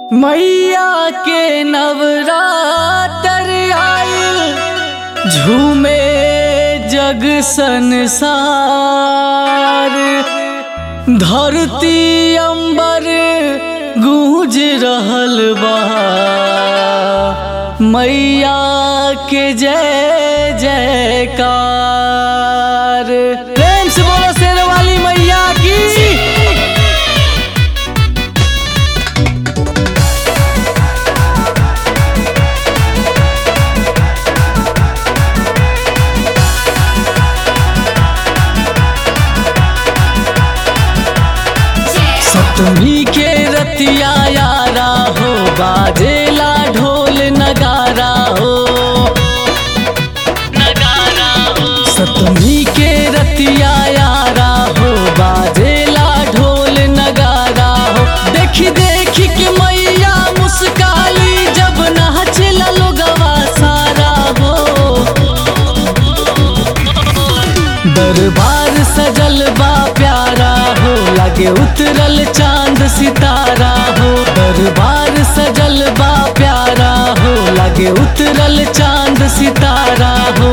मैया के नवरातर आइल झूमे जग संसार धरती अंबर गूंज रहल बा मैया के जय जयकार प्रेम से बोलो शेर वाली मैया की सतमी के रतिया यारा हो बाजेला ढोल नगारा हो नगारा हो सतमी के रतिया यारा हो बाजेला ढोल नगारा हो देखी देखी के मैया मुस्काली जब नाचला लोगवा सारा हो दरबार सजल बा प्यारा हो लगे उतरल चांद सितारा हो दरबार सजल बा प्यारा हो लगे उतरल चांद सितारा हो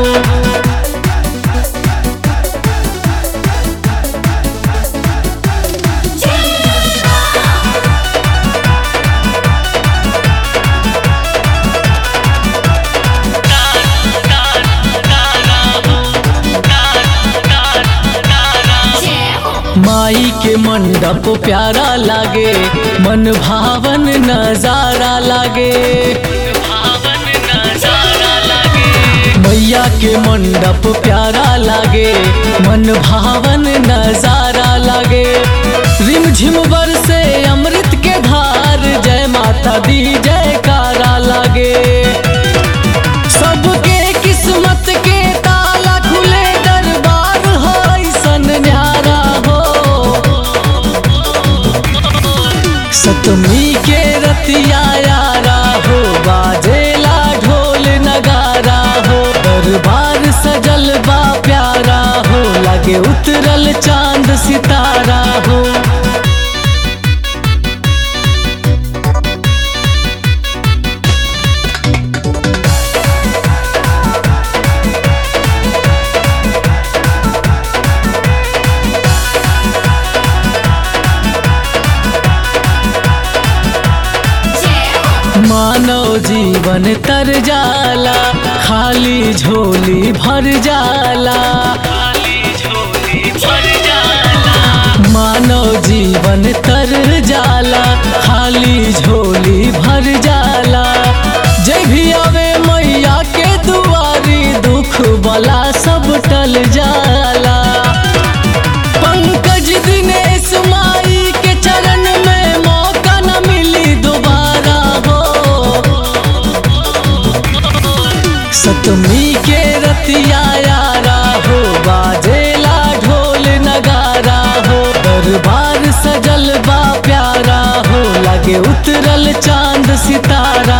माई के मंडप प्यारा लागे मन भावन नजारा लागे मैया के मंडप प्यारा लागे मन भावन नजारा लागे रिम झिम बरसे अमृत के धार जय माता दी जयकारा लागे सबके किस्मत के ताला खुले दरबार हो ऐसन न्यारा हो सतमी के रतिया यारा हो बाजेला ढोल नगारा हो दरबार सजल बा प्यारा हो लगे उतरल चांद सितारा हो मानव जीवन तर जाला खाली झोली भर जाला मानव जीवन तर जाला खाली झोली भर जाला जय भी आवे मैया के दुआरी दुख बला सब टल जाला पंकज दिनेश माई के चरण में मौका न मिली दोबारा हो सतमी के रतिया यारा हो बाजेला ढोल नगारा हो दरबार सजल बा प्यारा हो लगे उतरल चांद सितारा